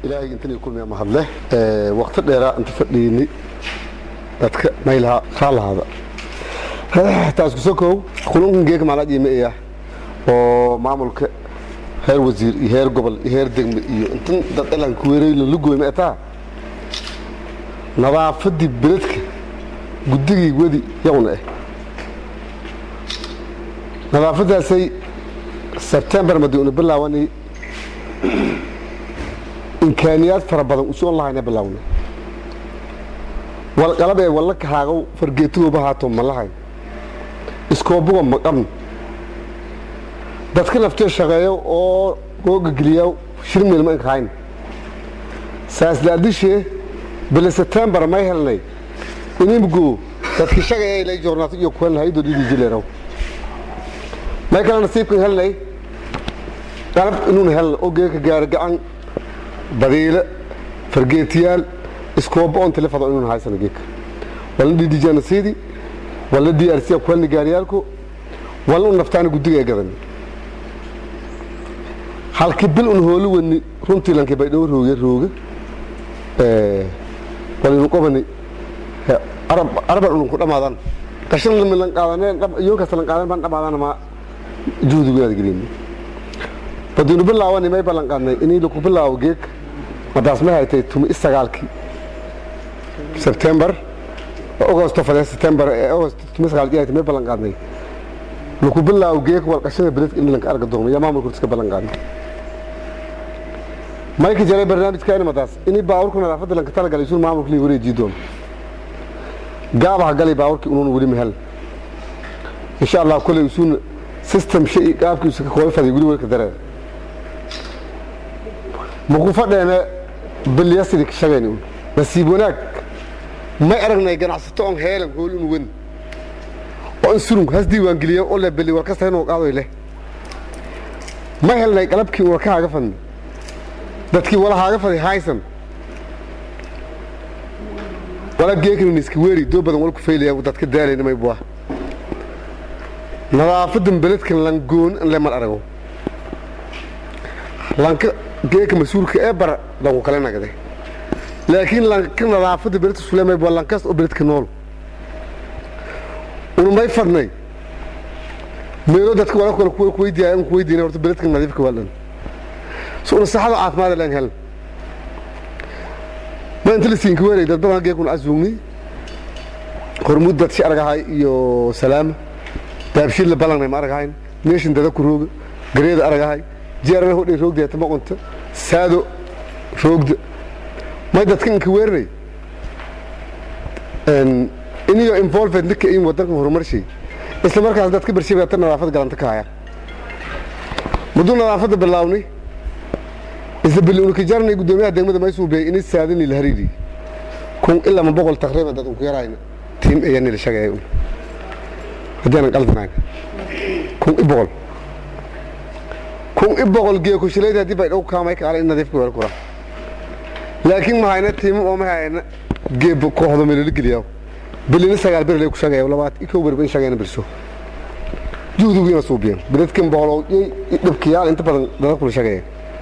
ilaahay intan kulmiya mahadle waqti dheeraa inta fadhiini dadka maylaha raalahaada taas kusoo koow kulunkan geeka maalaa jiimeeya oo maamulka heer wasiir iyo heer gobol iyo heer degme iyo intan dad elan kuweereyla lugooyma etaa nadaafadii beledka guddigii wedi yaguna eh nadaafadaasay sebtembar madi una bilaawani imkaaniyaad fara badan usoon lahayna bilaawna walqalab ee walla kahaagow fargeetugooba haato ma lahayn iskoobuga ma qabn dadka naftee shaqeeyo oo googageliya shirmeelma inkahayn saasdaadishee bile sebtembar may helnay inimgo dadki shaqeeya ilay joornaato iyo kuwan haydo dhidi jileeraw may kala nasiibkan helnay qalab inuun helna oo geeka gaari gacan badiile fargeetiyaal iskoobo on telefado inuun haysana geeka walna dhidijana siidi walna d r c kuhelna gaariyaalku walna un naftaana guddiga ee gadan halki bil un hooli wani runtii lanki bay dhow rooge rooge walinu qobani araba unun ku dhamaadan qashan lan qaadaneen iyo kasta lan qaadan baan dhamaadana ma juhdigu inaad gelin badinu bilaawani may ballan qaadnay inii laku bilaawo geeg madaas may haytay tumi isagaalkii sebtembar agosto fadee sebtembar agost tumi sagaalkii haytay may ballan qaadnay laku bilaawo geeg wal qashada beledka in lanka arga doono yaa maamulka iska ballan qaadnay mayka jaray barnaamijkaani madaas inii baawurka nadaafadda lanka talagalay isuun maamulka lii wareejii doono gaabaha galay baawurkii unuun weli mahel insha allah koley isuun system shay qaabkiisu ka kooy faday weli welka dareen maku fadheene bilyasidi shagayni un nasiib wanaag may aragnay ganacsato on heelan hool un wen oo in surung has diiwaan geliya oo le beli war kasta inuu qaadoy leh ma helnay qalabkii war ka haaga fadni dadkii wala haaga faday haysan wala geekan iska weeri doo badan wal ku feylaya dadka daalayna may buah nadaafadan beledkan langoon in le mar arago lanka geeka mas-uulka ee bara lanku kale nagade laakiin lanka nadaafada beledka suleemay waa lankaas oo beledka nool unumay fadnay meelo dadka wala kale kuwa kuweydiyaa in kuweydiina horta beledka nadiifka waa dhan so una saxada caafimaad laan helan ma inta la siinka weeray dad badan geekuna asuugni hormuud dad si aragahay iyo salaama daabshiid la balanay ma aragahayn meeshan dada ku rooga gareeda aragahay jeerana hodhay roogdeeta maqonta saado roogda may dadka inka weerinay iniyo involved ninka in wadankan horumarshay isla markaas dadka bershabata nadaafad galanta ka haya mudduu nadaafadda bilaawni isla bili unka jarnay guddoomiyaha degmada maysuubey ini saadini la hariiri kun ilaa ma boqol taqriiban dad unku yarayna tiim ayani la shagaya un haddaanan qaldanayn kun i boqol kun i boqol geekushilayda haddii bay dhow kaamay kaale in nadiifka weel kura laakiin ma hayna tiimo oo ma hayna geeb kooxda meelala geliyaa bilina sagaal berle ku shagaya labaad i kow berba in shagayna birso juhdigiina suubiyan biladkan boqol dhibkiyaal inta badan dada kula shagaya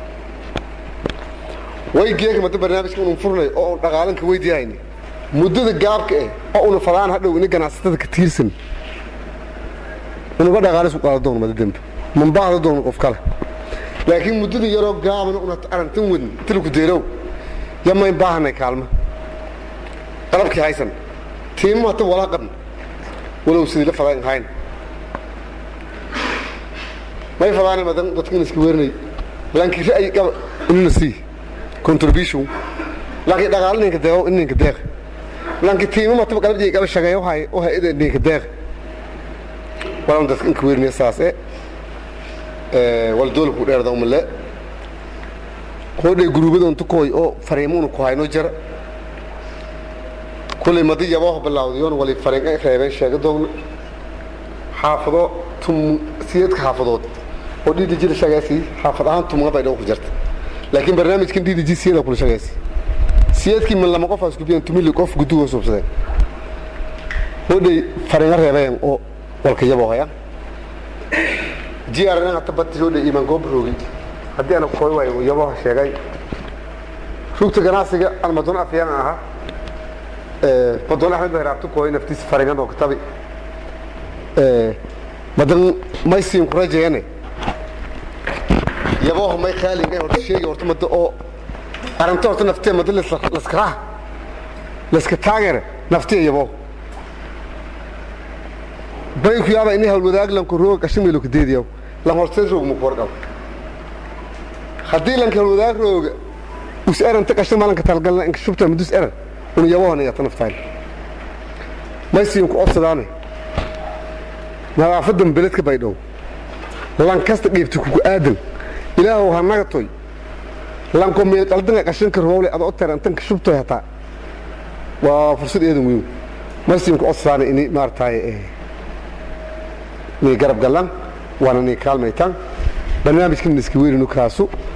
way geeka mada barnaamijka unu furnay oo un dhaqaalanka weydiyahayni muddada gaabka eh oo una fadaan hadhow ini ganacsatada ka tiirsan unuga dhaqaalis u qaada doono mada dembe manbaahda doono qof kale laakiin muddada yaroo gaabana una arantan wadn tilku deerow yamayn baahanay kaalma qalabkii haysan tiimo hata walaa qabn walow sidii la fadaan hayn may fadaana madan dadkan iska weerinay laakiin ra'yi qaba inuna sii contribution laakiin dhaqaale ninka deeqo in ninka deeq laakiin tiimo mataba qalabjay qaba shaqeeyo hay oo hay'ada ninka deeq walan dadka inka weerinay saas ee ee wal dool ku dheerada umale qoodhay guruubada inta kooy oo fariimuuna ku hayno jara kulay madi yaboo bilaawdayoon wali fariin ay reebeen sheega doogna xaafado tum siyeedka xaafadood oo dhidiji la shaqeysay xaafad ahaan tumga bay dhow ku jirta laakiin barnaamijkan dhidiji siyada kula shaqeysay siyeedkii min lama qof isku biyan tumili qof guduga suubsadeen hodhay fariinga reebeen oo walka yaboo haya jiyaarana hata bati hodhay iman goob roogi haddii ana kooy waayo yaboha sheegay rugta ganacsiga aan madoon afyaan ahaa madoon axmed bahraabtu kooy naftiisa farigan oo kitabi madan maysiin ku rajayane yabooha may khaalinga horta sheegi horta mada oo arrinta horta naftee mada laskaraha laska taageera naftee yaboo bay ku yaaba ini hawlwadaag lanku rooga qashimaylo ka deediyaw lan horteen roog mu kuwarqab haddii lanka hawlwadaag rooga us eranta qashin malanka talgalna inka shubta mudus eran unu yabohana yata naftayn maysiin ku codsadaane nadaafadan beledka baydhow lan kasta dhiibta kuku aadan ilaahow ha naga toy lanko meel qaldanga qashinka roowle ada o terantanka shubtoy hataa waa fursad eedan weyn maysiin ku codsadaane ini maarataay ni garab galan waana ni kaalmaytaan barnaamijkan iska weyninu kaasu